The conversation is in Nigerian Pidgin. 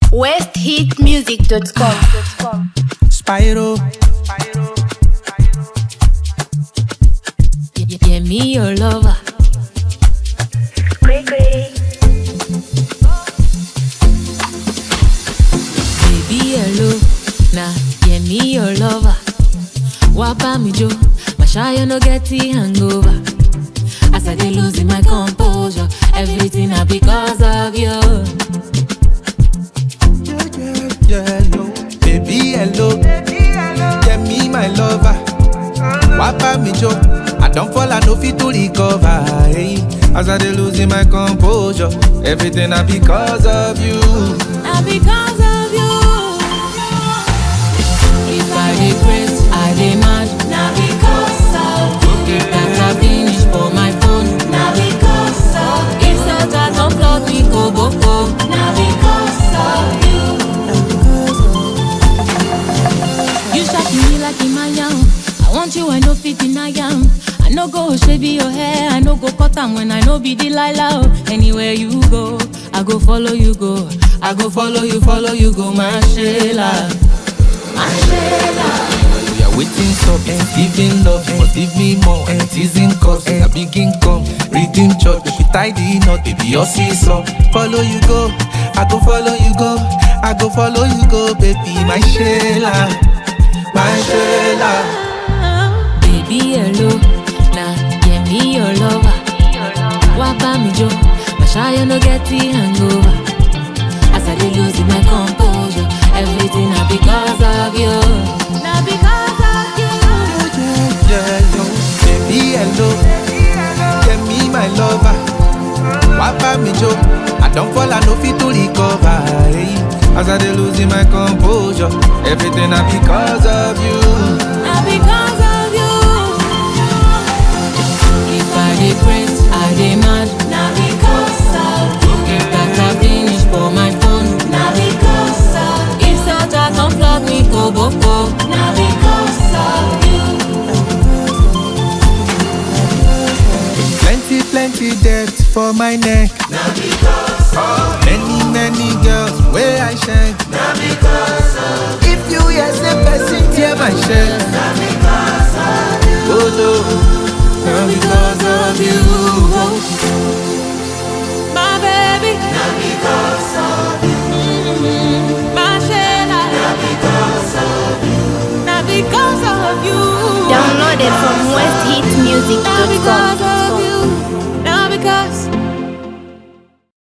westhitmusic.com. Spyro. Yeah, yeah, me your lover. Baby, hello. Nah, yeah, me your lover. Wapa me jo, my shy no get the hangover. As I dey losing my composure, everything na because of you. Yeah, yeah, yeah, yo. Baby, hello. Yeah, me, my lover. Wapa me jo. I don't fall, I no fit to recover. Hey. As I dey losing my composure, everything na because of you. Na because of you. If I dey craze, I dey mad. Na because of you. If data finish for my phone. Na because of you. If Santa don flog me koboko. Na because of you. You shock me like Imayam. I want you, I no fit deny am. I no go shave your hair, I no go cut am when I no be Delilah. oh. Anywhere you go, I go follow you go. I go follow you, follow you go, my Sheila. My Sheila. We are waiting stop and giving love But give me more and teasing cause A big income, reading church If we tie the knot, baby your seesaw Follow you go, I go follow you go I go follow you go, baby my Sheila My Sheila Baby, hello. Nah, yeah, me your lover. Wapa me jo, my shy no get the hangover. As I dey losing my composure, everything na because of you. Na because of you. Yeah, yo, baby hello Yeah, me my lover Wapa me jo I don't fall, I no fit to recover hey. As I dey losing my composure Everything na because of you Na because of you. If I dey craze, I dey mad. Na because of you. If data finish for my phone. Na because of you. If Santa come flog me koboko. Na because of you. Plenty, plenty debt for my neck. Na because of Many, many girls where I shine. Na because of If you hear say person tear my shirt.